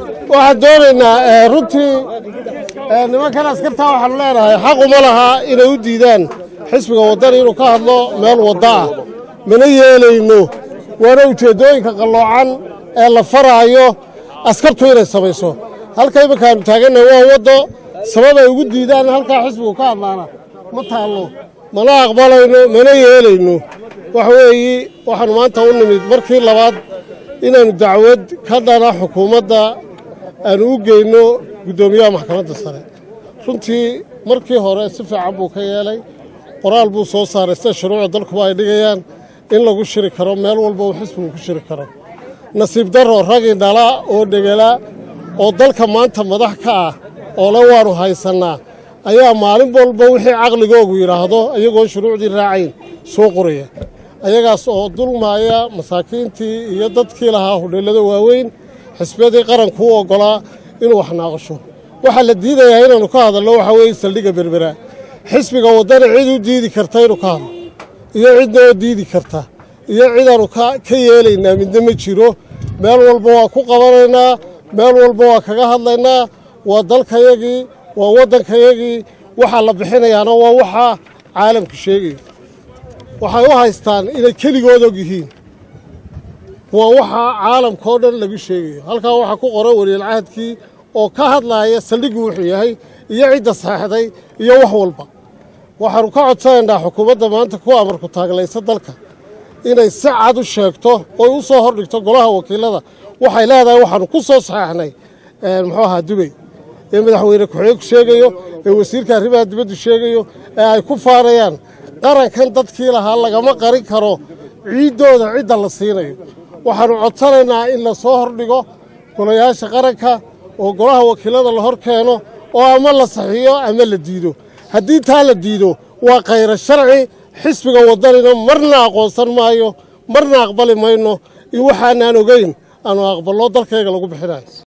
waxaan doonaynaa runtii nimankan askartaa waxaanu leenahay xaq uma lahaa inay u diidaan xisbiga waddani inuu ka hadlo meel wadda ah mana yeelayno waana ujeeddooyinka qalloocan ee la faraayo askartu inay samayso halka iminkaanu taagannahay waa waddo sabab ay ugu diidaan halkaa xisbigu ka hadlaana ma taallo mana aqbalayno mana yeelayno waxa weeye waxaanu maanta u nimid markii labaad inaannu dacwad ka dhana xukuumadda aanu u geyno guddoomiyaha maxkamadda sare runtii markii hore si fiican buu ka yeelay qoraal buu soo saaray sida shuruucda dalkuba ay dhigayaan in lagu shiri karo meel walba uu xisbigu ku shiri karo nasiib darro ragii dhala oo dhegela oo dalka maanta madax ka ah oo le waannu haysannaa ayaa maalin walba wixii caqligoogu yidhaahdo iyagoo shuruucdii raacayn soo qoraya ayagaas oo dulmaaya masaakiintii iyo dadkii lahaa hudheellada waaweyn xisbiyadii qaranku u oggolaa inuu wax naaqasho waxaa la diidayaa inaannu ka hadalno waxaa weeye saldhigga berbera xisbiga waddana cid u diidi karta inuu ka hadlo iyo cidnoo diidi karta iyo cidaannu ka yeelaynaa midna ma jiro meel walba waa ku qabanaynaa meel walba waa kaga hadlaynaa waa dalkayagii waa waddankayagii waxaa la bixinayaana waa waxaa caalamku sheegaya waxay u haystaan inay keligood og yihiin waa waxaa caalamka oo dhan lagu sheegayo halkaa waxaa ku qoran weliilcahadkii oo ka hadlaaya saldhiggu wuxuu yahay iyo cidda saxexday iyo wax walba waxaannu ka codsanaynaa xukuumadda maanta ku amarku taaglaysa dalka inay si cad u sheegto oy u soo hordhigto golaha wakiilada waxay leedahay waxaannu ku soo saxeexnay muxuu ahaa dubey ee madaxweyne ku-xigeenku sheegayo ee wasiirka arrimaha dibaddu sheegayo ee ay ku faanayaan qarankan dadkii lahaa lagama qarin karo ciiddooda cidda la siinayo waxaannu codsanaynaa in la soo hordhigo golayaasha qaranka oo golaha wakiilada la hor keeno oo ama la saxiiyo ama la diido haddii taa la diido waa khayra sharci xisbiga waddanina marna aqoonsan maayo marna aqbali mayno in waxaanaan ogayn aanu aqballo dalkayga lagu bixinayo